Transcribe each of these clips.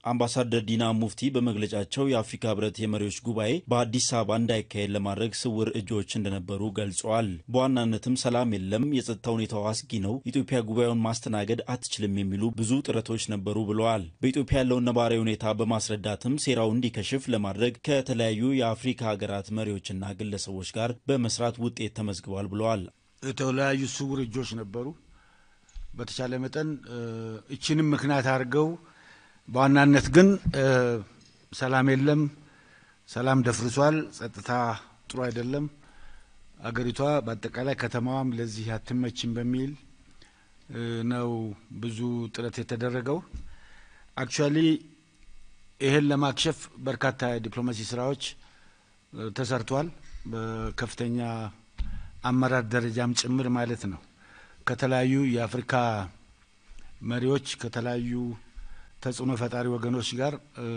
አምባሳደር ዲና ሙፍቲ በመግለጫቸው የአፍሪካ ህብረት የመሪዎች ጉባኤ በአዲስ አበባ እንዳይካሄድ ለማድረግ ስውር እጆች እንደነበሩ ገልጸዋል። በዋናነትም ሰላም የለም፣ የጸጥታ ሁኔታው አስጊ ነው፣ ኢትዮጵያ ጉባኤውን ማስተናገድ አትችልም የሚሉ ብዙ ጥረቶች ነበሩ ብለዋል። በኢትዮጵያ ያለውን ነባራዊ ሁኔታ በማስረዳትም ሴራው እንዲከሽፍ ለማድረግ ከተለያዩ የአፍሪካ ሀገራት መሪዎችና ግለሰቦች ጋር በመስራት ውጤት ተመዝግቧል ብለዋል። የተለያዩ ስውር እጆች ነበሩ። በተቻለ መጠን እችንም ምክንያት አድርገው በዋናነት ግን ሰላም የለም፣ ሰላም ደፍርሷል፣ ጸጥታ ጥሩ አይደለም፣ አገሪቷ በአጠቃላይ ከተማዋም ለዚህ አትመችም በሚል ነው ብዙ ጥረት የተደረገው። አክቹዋሊ ይህን ለማክሸፍ በርካታ የዲፕሎማሲ ስራዎች ተሰርቷል። በከፍተኛ አመራር ደረጃም ጭምር ማለት ነው። ከተለያዩ የአፍሪካ መሪዎች ከተለያዩ ተጽዕኖ ፈጣሪ ወገኖች ጋር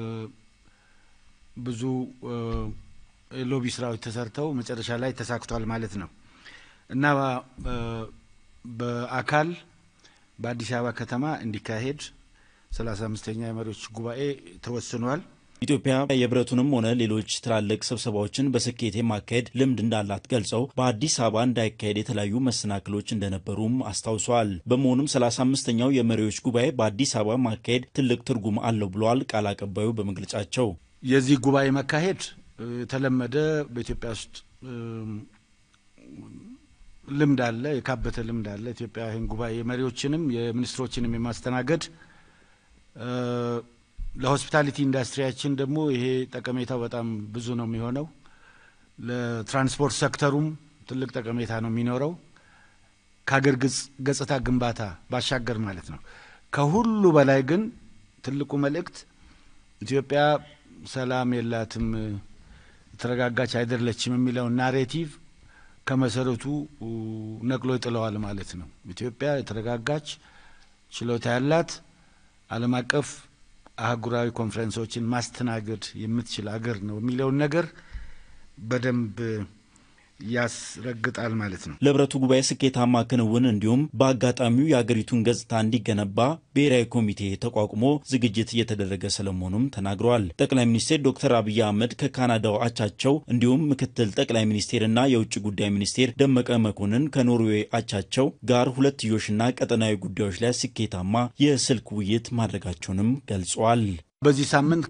ብዙ ሎቢ ስራዎች ተሰርተው መጨረሻ ላይ ተሳክቷል ማለት ነው እና በአካል በአዲስ አበባ ከተማ እንዲካሄድ ሰላሳ አምስተኛ የመሪዎች ጉባኤ ተወስኗል። ኢትዮጵያ የህብረቱንም ሆነ ሌሎች ትላልቅ ስብሰባዎችን በስኬት የማካሄድ ልምድ እንዳላት ገልጸው በአዲስ አበባ እንዳይካሄድ የተለያዩ መሰናክሎች እንደነበሩም አስታውሰዋል። በመሆኑም ሰላሳ አምስተኛው የመሪዎች ጉባኤ በአዲስ አበባ ማካሄድ ትልቅ ትርጉም አለው ብለዋል ቃል አቀባዩ በመግለጫቸው። የዚህ ጉባኤ መካሄድ የተለመደ በኢትዮጵያ ውስጥ ልምድ አለ፣ የካበተ ልምድ አለ። ኢትዮጵያ ይህን ጉባኤ የመሪዎችንም የሚኒስትሮችንም የማስተናገድ ለሆስፒታሊቲ ኢንዱስትሪያችን ደግሞ ይሄ ጠቀሜታው በጣም ብዙ ነው የሚሆነው። ለትራንስፖርት ሴክተሩም ትልቅ ጠቀሜታ ነው የሚኖረው ከሀገር ገጽታ ግንባታ ባሻገር ማለት ነው። ከሁሉ በላይ ግን ትልቁ መልእክት ኢትዮጵያ ሰላም የላትም፣ የተረጋጋች አይደለችም የሚለው ናሬቲቭ ከመሰረቱ ነቅሎ ይጥለዋል ማለት ነው። ኢትዮጵያ የተረጋጋች ችሎታ ያላት ዓለም አቀፍ አህጉራዊ ኮንፈረንሶችን ማስተናገድ የምትችል አገር ነው የሚለውን ነገር በደንብ ያስረግጣል ማለት ነው። ለህብረቱ ጉባኤ ስኬታማ ክንውን እንዲሁም በአጋጣሚው የአገሪቱን ገጽታ እንዲገነባ ብሔራዊ ኮሚቴ ተቋቁሞ ዝግጅት እየተደረገ ስለመሆኑም ተናግረዋል። ጠቅላይ ሚኒስትር ዶክተር አብይ አህመድ ከካናዳው አቻቸው እንዲሁም ምክትል ጠቅላይ ሚኒስቴርና የውጭ ጉዳይ ሚኒስቴር ደመቀ መኮንን ከኖርዌይ አቻቸው ጋር ሁለትዮሽና ቀጠናዊ ጉዳዮች ላይ ስኬታማ የስልክ ውይይት ማድረጋቸውንም ገልጿል። በዚህ ሳምንት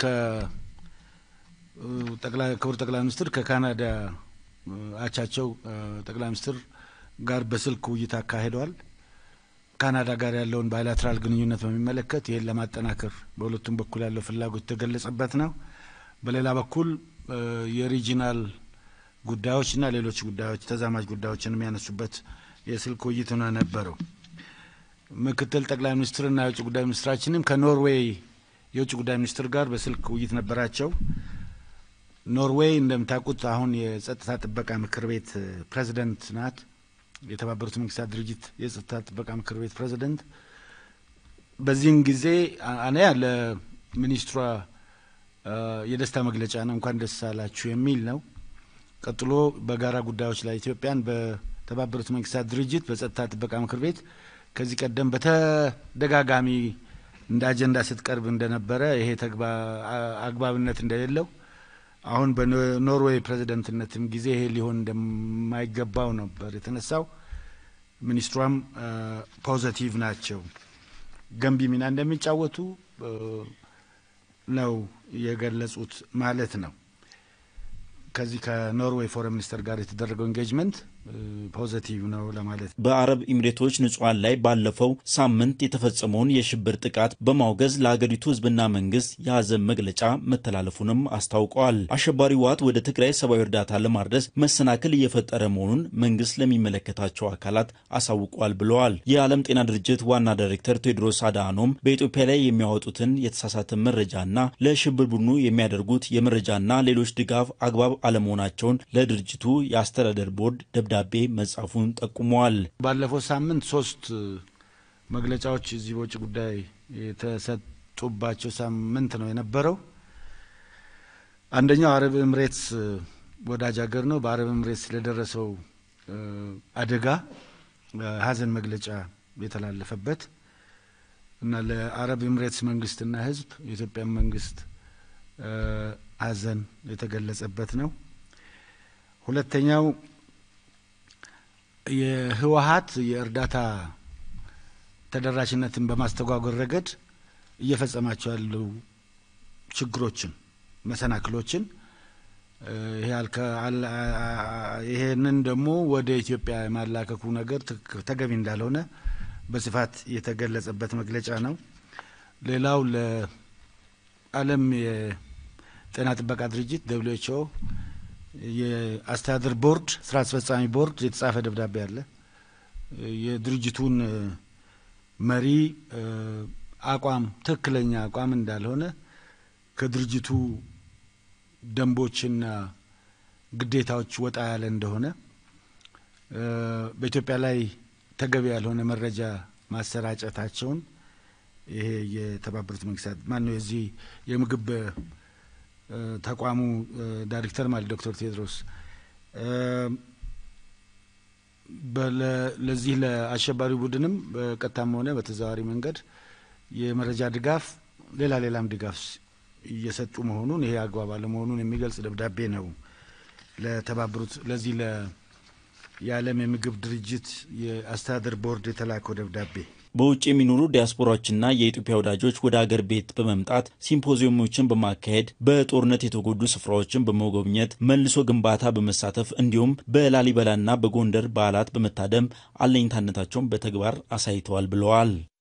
ክቡር ጠቅላይ ሚኒስትር ከካናዳ አቻቸው ጠቅላይ ሚኒስትር ጋር በስልክ ውይይት አካሂደዋል። ካናዳ ጋር ያለውን ባይላትራል ግንኙነት በሚመለከት ይህን ለማጠናከር በሁለቱም በኩል ያለው ፍላጎት የተገለጸበት ነው። በሌላ በኩል የሪጂናል ጉዳዮችና ሌሎች ጉዳዮች ተዛማጅ ጉዳዮችን የሚያነሱበት የስልክ ውይይት ነው ነበረው። ምክትል ጠቅላይ ሚኒስትርና የውጭ ጉዳይ ሚኒስትራችንም ከኖርዌይ የውጭ ጉዳይ ሚኒስትር ጋር በስልክ ውይይት ነበራቸው። ኖርዌይ እንደምታውቁት አሁን የጸጥታ ጥበቃ ምክር ቤት ፕሬዚደንት ናት። የተባበሩት መንግስታት ድርጅት የጸጥታ ጥበቃ ምክር ቤት ፕሬዚደንት። በዚህን ጊዜ አንያ ለሚኒስትሯ የደስታ መግለጫ ነው፣ እንኳን ደስ አላችሁ የሚል ነው። ቀጥሎ በጋራ ጉዳዮች ላይ ኢትዮጵያን በተባበሩት መንግስታት ድርጅት በጸጥታ ጥበቃ ምክር ቤት ከዚህ ቀደም በተደጋጋሚ እንደ አጀንዳ ስትቀርብ እንደነበረ ይሄ አግባብነት እንደሌለው አሁን በኖርዌይ ፕሬዚደንትነትም ጊዜ ይሄ ሊሆን እንደማይገባው ነበር የተነሳው። ሚኒስትሯም ፖዘቲቭ ናቸው፣ ገንቢ ሚና እንደሚጫወቱ ነው የገለጹት ማለት ነው። ከዚህ ከኖርዌይ ፎረን ሚኒስተር ጋር የተደረገው ኤንጌጅመንት ፖዘቲቭ ነው ለማለት በአረብ ኤሚሬቶች ንጹሐን ላይ ባለፈው ሳምንት የተፈጸመውን የሽብር ጥቃት በማውገዝ ለሀገሪቱ ሕዝብና መንግስት የሀዘን መግለጫ መተላለፉንም አስታውቀዋል። አሸባሪ ህወሓት ወደ ትግራይ ሰብአዊ እርዳታ ለማድረስ መሰናክል እየፈጠረ መሆኑን መንግስት ለሚመለከታቸው አካላት አሳውቋል ብለዋል። የዓለም ጤና ድርጅት ዋና ዳይሬክተር ቴዎድሮስ አድሃኖም በኢትዮጵያ ላይ የሚያወጡትን የተሳሳተ መረጃና ለሽብር ቡድኑ የሚያደርጉት የመረጃና ሌሎች ድጋፍ አግባብ አለመሆናቸውን ለድርጅቱ የአስተዳደር ቦርድ ደብዳቤ መጻፉን ጠቁመዋል። ባለፈው ሳምንት ሶስት መግለጫዎች እዚህ በውጭ ጉዳይ የተሰጡባቸው ሳምንት ነው የነበረው። አንደኛው አረብ ኤምሬትስ ወዳጅ ሀገር ነው። በአረብ ኤምሬትስ ስለደረሰው አደጋ ሀዘን መግለጫ የተላለፈበት እና ለአረብ ኤምሬትስ መንግስትና ህዝብ የኢትዮጵያ መንግስት ሐዘን የተገለጸበት ነው። ሁለተኛው የህወሀት የእርዳታ ተደራሽነትን በማስተጓጎል ረገድ እየፈጸማቸው ያሉ ችግሮችን፣ መሰናክሎችን ይሄንን ደግሞ ወደ ኢትዮጵያ የማላከኩ ነገር ተገቢ እንዳልሆነ በስፋት የተገለጸበት መግለጫ ነው። ሌላው ለዓለም የጤና ጥበቃ ድርጅት ደብሊው ኤች ኦ የአስተዳደር ቦርድ ስራ አስፈጻሚ ቦርድ የተጻፈ ደብዳቤ አለ። የድርጅቱን መሪ አቋም ትክክለኛ አቋም እንዳልሆነ ከድርጅቱ ደንቦችና ግዴታዎች ወጣ ያለ እንደሆነ በኢትዮጵያ ላይ ተገቢ ያልሆነ መረጃ ማሰራጨታቸውን ይሄ የተባበሩት መንግስታት ማነው የዚህ የምግብ ተቋሙ ዳይሬክተር ማለት ዶክተር ቴድሮስ ለዚህ ለአሸባሪ ቡድንም በቀጥታም ሆነ በተዘዋዋሪ መንገድ የመረጃ ድጋፍ ሌላ ሌላም ድጋፍ እየሰጡ መሆኑን ይሄ አግባብ አለመሆኑን የሚገልጽ ደብዳቤ ነው ለተባበሩት ለዚህ የዓለም የምግብ ድርጅት የአስተዳደር ቦርድ የተላከው ደብዳቤ። በውጭ የሚኖሩ ዲያስፖራዎችና የኢትዮጵያ ወዳጆች ወደ አገር ቤት በመምጣት ሲምፖዚየሞችን በማካሄድ በጦርነት የተጎዱ ስፍራዎችን በመጎብኘት መልሶ ግንባታ በመሳተፍ እንዲሁም በላሊበላና በጎንደር በዓላት በመታደም አለኝታነታቸውን በተግባር አሳይተዋል ብለዋል።